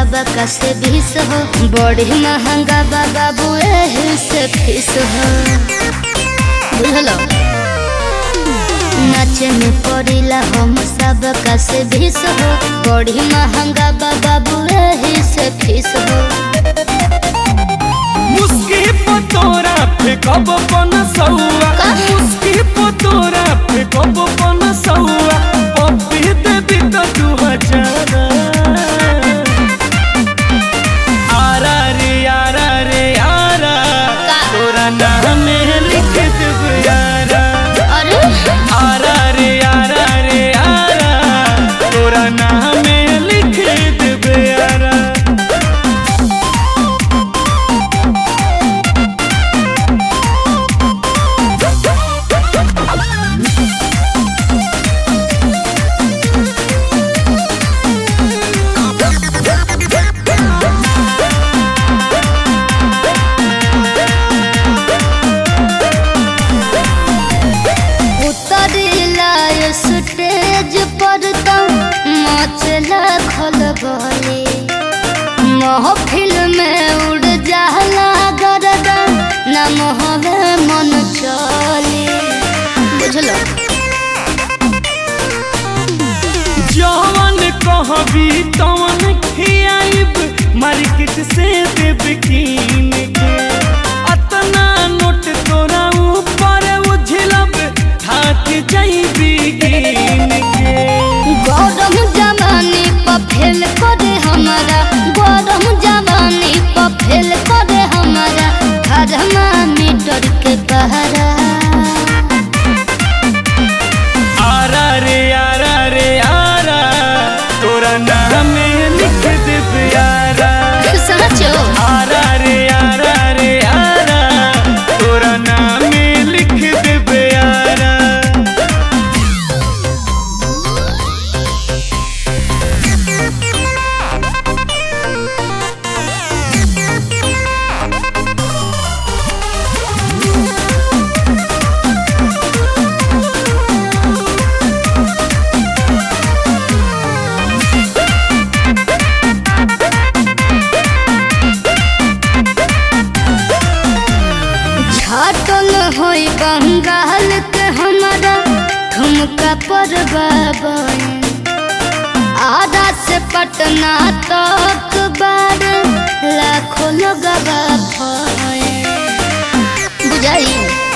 सबका से बीस हो बड़ी महंगा बाबा बुए से फीस हो बुझलो नाचे में पड़िला हम सबका से बीस हो बड़ी महंगा बाबा बुए से फीस हो मुस्की पतोरा फेकब पन सौआ का? मुस्की पतोरा फेकब पन सौआ पप्पी देवी तो दू हजार आरा रे आरा रे आरा का? तोरा नाम लिख देब यारा अरे आरा रे आरा रे आरा तोरा नाम लिख देब यारा उतरिला स्टेज पर तो मचला खलबली महफिल में उड़ जाला गरदा न मोहवे मन चली बुझलो जवन कहबी तवन खियाइब मार्केट से देब कीन के अतना नोट तोरा ऊपर उझलब थाक जाइबी गिन के गरम जवानी पर फेल करे हमारा गरम जवानी पर फेल करे हमारा थर्मामीटर के बहरा आरा रे आरा रे आरा तोरा नाम लिख देब यारा सचो आरा रे आरा रे आरा तोरा नाम लिख देब यारा छाटल होई बंगाल के हमारा ठुमका पर बाबन आधा से पटना तक बार लाखों लोग बुझाई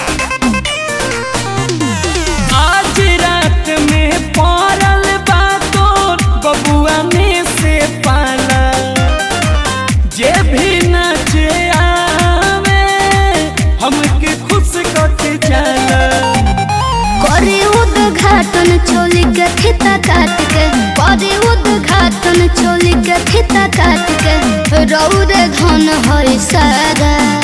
आज रात में पड़ल बातोर बबुआ में से पाला जे भी नाचे आवे हमके खुश करके जाला करी उद्घाटन चोली के खिता काट के करी उद्घाटन चोली के खिता काट के रौरे धन होई सारा